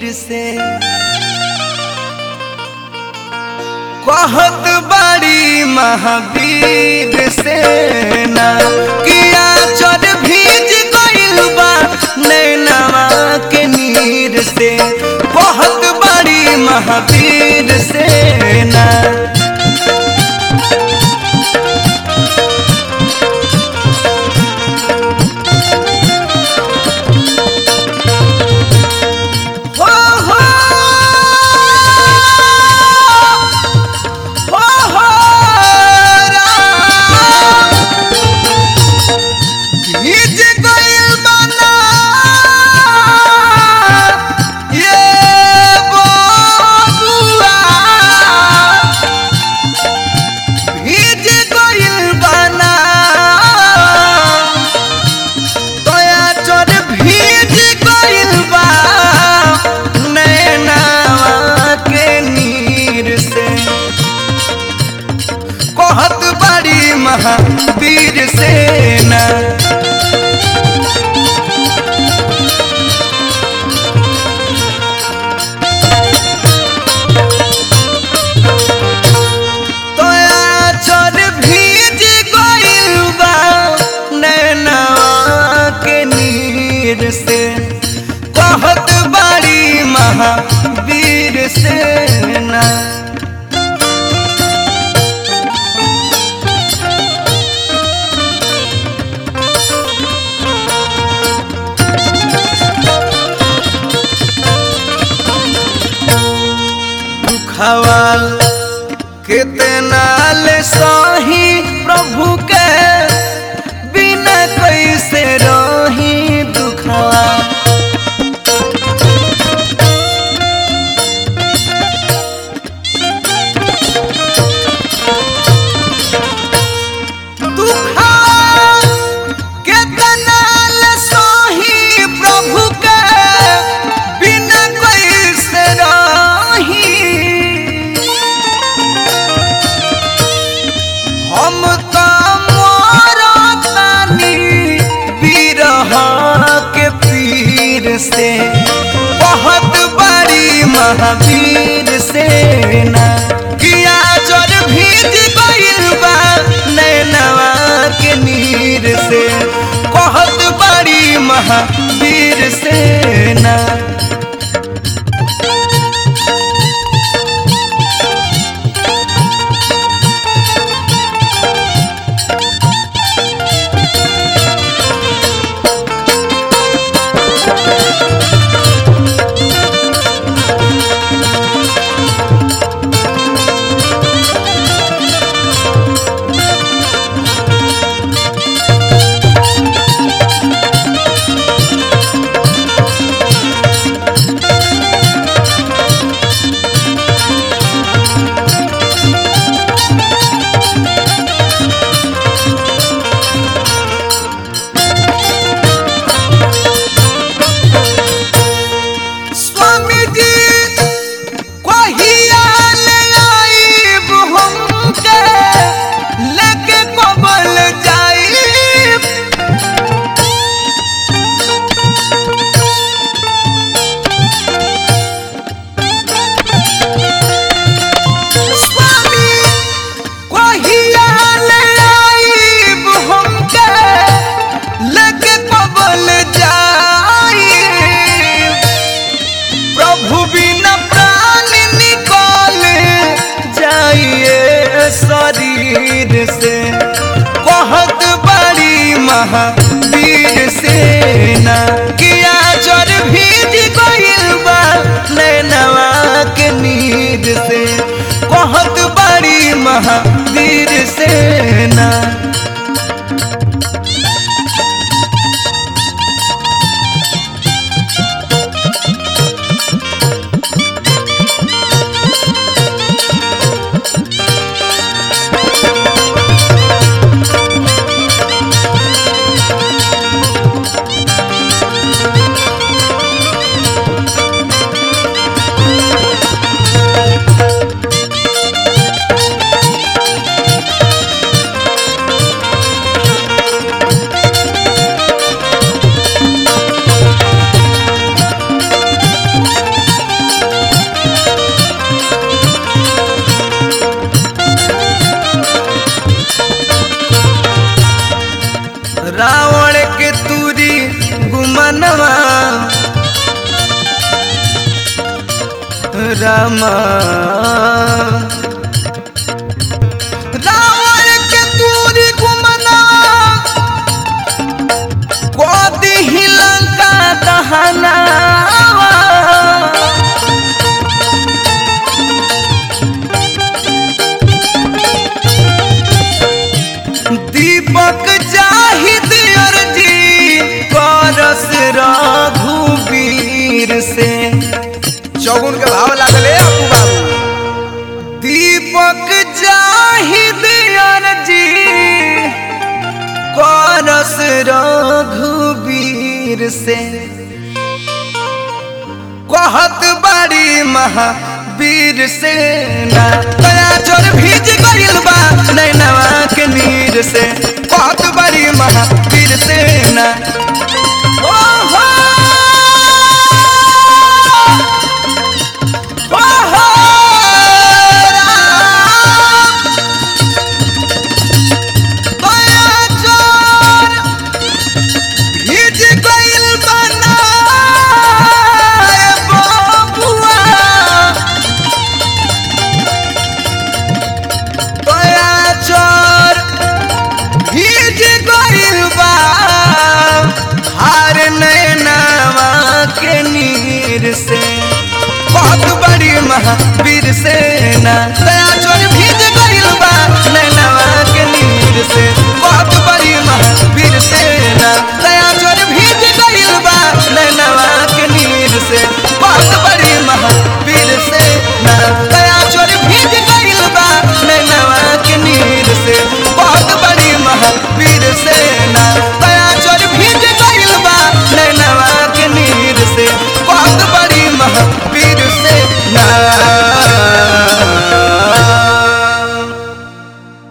से कहत बड़ी महावीर से ना किया चर भीज गइल बा नैनवा के नीर से कहत बड़ी महावीर से ना हो हो हो हो राम भीज गइल बना ये बबुआ भीज गइल बना दया चोर भीज गइल बा नैनावा के नीर से कहत बड़ी महावीर सेना दया चोर भीज गइल बा नैनावा के नीर से कहत बड़ी महावीर सेना दुखवाल कितना ले सही प्रभु के बिना कैसे रही दुखवा दुखा कितना ले सही प्रभु के बिना कैसे रही हम तो मरतानी बिरह के पीर से बहुत बड़ी महावीर से ना किया जर भीज गइल बा नैनवा के नीर से बहुत बड़ी महावीर से ना रामा रावण के तूरी गुमना कोदी ही लंका दहना दीपक जाहिद अर्जी करस रघुवीर से चौगुन के भाव लागले अपू बाबू दीपक जाहिद अर्जी करस रघुवीर से कहत बड़ी महावीर से ना दया जोर भीज गइल बा नैनवा के नीर से कहत बड़ी महावीर से ना ओ हो